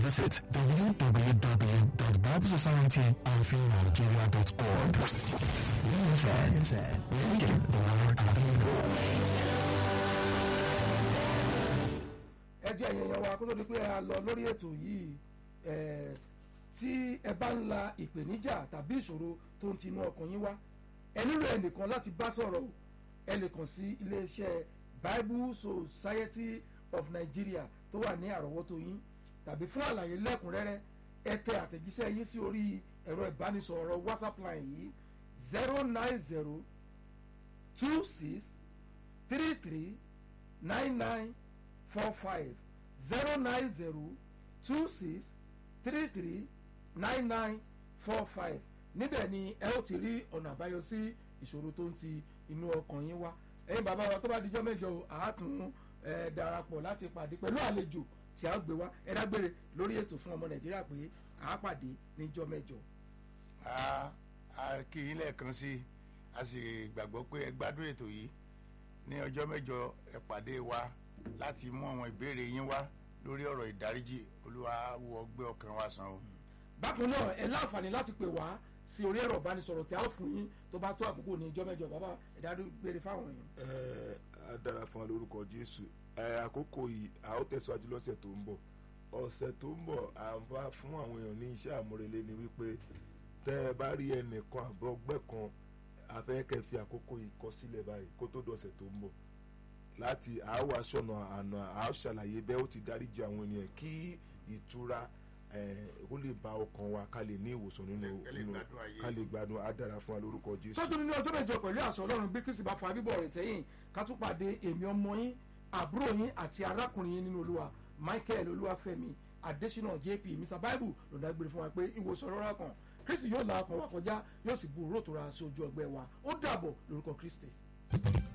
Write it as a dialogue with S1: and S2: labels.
S1: visit www.biblesociety-nigeria.org. BSN, reading the Word of
S2: ẹ jẹ́ ẹ̀yìn ẹ̀yàn wa kó tó di pé a lọ lórí ètò yìí ẹ̀, tí ẹ bá ń la ìpèníjà tàbí ìṣòro tó ń tinú ọkàn yín wá ẹ nílò ẹnìkan láti bá sọ̀rọ̀ o ẹ lè kàn sí iléeṣẹ́ Bible Society of Nigeria tó wà ní àrọ́wọ́tó yín tàbí fún àlàyé lẹ́kùnrẹ́rẹ́ ẹ tẹ àtẹ̀jíṣẹ́ yín sí orí ẹ̀rọ ìbánisọ̀rọ̀ WhatsApp line yìí zero nine zero two six three three nine nine four five zero nine zero two six three three nine nine four five níbẹ̀ ni ẹ ó ti rí ọ̀nà àbáyọ sí ìṣòro tó ń ti inú ọkàn yín wá ẹ̀yin bàbá wa tó bá dijọ́ mẹ́jọ o àátún ẹ̀ darapọ̀ láti pàdé pẹ̀lú àlejò tí a ó gbé wá ẹ dágbére lórí ètò fún ọmọ nàìjíríà pé àá pàdé níjọ́ mẹ́jọ.
S3: a a kí yín lẹ́ẹ̀kan sí i a sì gbàgbọ́ pé ẹ gbádùn ètò yìí ní ọjọ́ mẹ́jọ ẹ pàdé wa láti mú àwọn ìbéèrè yín wá lórí ọ̀rọ̀ ìdáríjì olúwa wọ gbé ọkàn wa sàn o.
S2: bákan náà ẹ láǹfààní láti pè wá sí orí ẹ̀rọ ìbánisọ̀rọ̀ tí a ó fún yín tó bá tó àkókò ní ìjọ́ mẹ́jọ bàbá ẹ dágbére fáwọn èèyàn.
S4: ẹ á dára fún wa lórúkọ jésù ẹ àkókò yìí a ó tẹ̀síwájú lọ́sẹ̀ tó ń bọ̀ ọ̀sẹ̀ tó ń bọ̀ à ń bá fún àwọn èèyàn ní iṣẹ́ àmúrelé ni wípé tẹ́ ẹ bá rí ẹnìkan àbọ̀ ọgbẹ́ kan afẹ́kẹ́ fi àkókò yìí kọ sílẹ̀ báyìí kó tó dọ̀sẹ̀ tó ń bọ̀ láti àáwọ̀ aṣọ́nà àná àá ṣàlàyé bẹ́ẹ̀ ó ti dáríjì àwọn ènìyàn kí ìtura ó lè bá ọkàn wa ká lè ní ìwòsàn nínú
S3: Ká lè
S4: nínú
S3: gbádùn ayé.
S4: ká lè gbádùn á dára fún wa lórúkọ jésù.
S2: tọ́tún ní ọjọ́ mẹ́jọ pẹ̀lú àṣọ ọlọ́run bí kristi bá fa bíbọ̀ rẹ̀ sẹ́yìn ká tún pàdé èmi ọmọ yín àbúrò yín àti arákùnrin yín nínú olúwa michael olúwafẹ́mi adésínà jp mr bible ló dágbére fún wa pé ìwòsàn ọlọ́run kan kristi yóò la ọkàn wa kọjá yóò sì bu òró tó ra sí ojú ọgbẹ́ wa ó dàbọ̀ lórúkọ kristi.